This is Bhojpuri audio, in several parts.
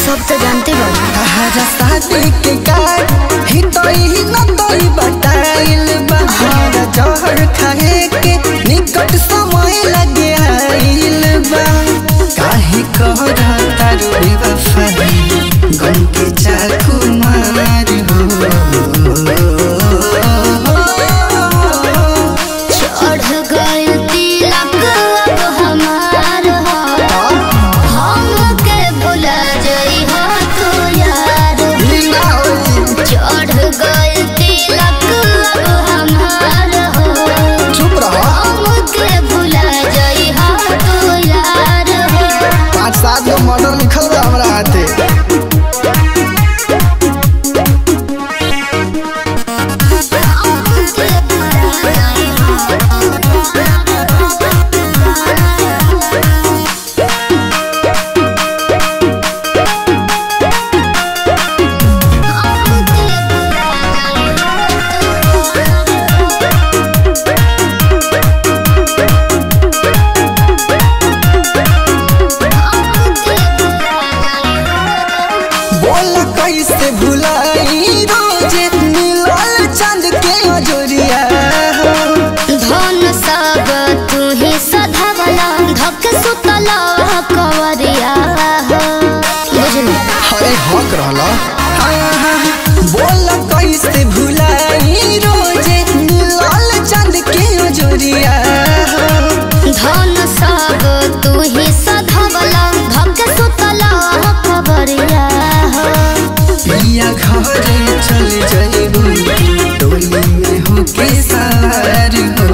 सब तो जानते बानी तहरा शादी के कार्ड ही तो ही न तोई बताइल बहार जहर खाए के निकट समय लगे आइल बा काहे कहरा तारू बेवफाई गम के चाकू मार हो चढ़ गइल तिलक अब हमार हो हमके भुला जई हो तू यार चढ़ गइल तिलक अब हमार हो चुप रहो हमके भुला जई हो तू यार हो पाँच सात गो मर्डर लिखल बा हमरा हाथे हमके भुला जई बोल कैसे भुलाई रोजे मिलल चंद के अजोरिया धन सब तू ही सधावला धक सुतला कवरिया हो बुझली अरे हक रहला बोल कैसे भुलाई रोजे मिलल चंद के अजोरिया धन सब तू ही सधावला धक सुतला कवरिया हो पिया घरे चल जाइबू टोली में होके सार हो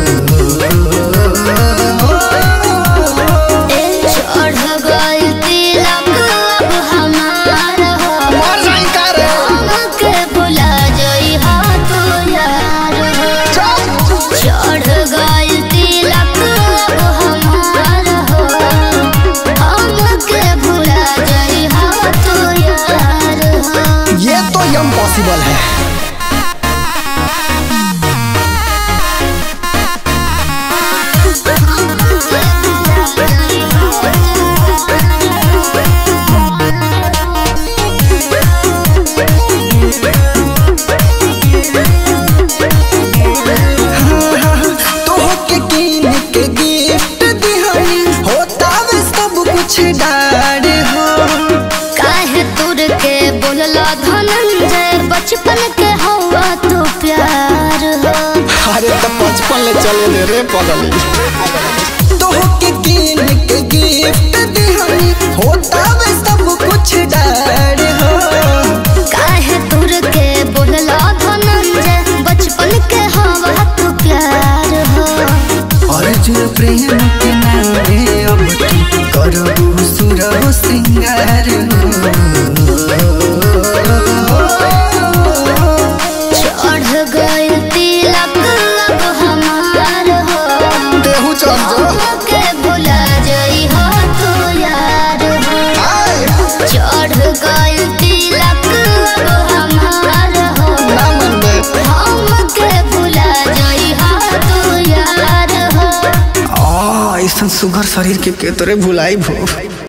ए चढ़ गइल तिलक अब हमार हो मर जाई का रे हमके भुला जई हो तू यार हो चढ़ गइल तिलक अब हमार हो हमके भुला जई हो तू यार हो ये तो इम्पॉसिबल है तोहके कीन के गिफ्ट दिहनी होता वे सब कुछ डार हो काहे तुर के बोलला धनंजय बचपन के हवा तो प्यार हो अरे तो बचपन ले चले ले रे पगली तोहके कीन के गिफ्ट दिहनी होता वे सब कुछ डार हो काहे तुर के बोलला धनंजय बचपन के हवा तो प्यार हो अर्जुन प्रेम के नामे अब तू करबू सुरह सिंगार हो चढ़ गइल तिलक अब हमार हो देहू चल जो हमके भुला जई हो तू यार हो आए चढ़ गइल तिलक अब हमार हो ना मनबे हमके भुला जई हो तू यार हो आ ऐसन सुघर शरीर के के तोरे भुलाई भो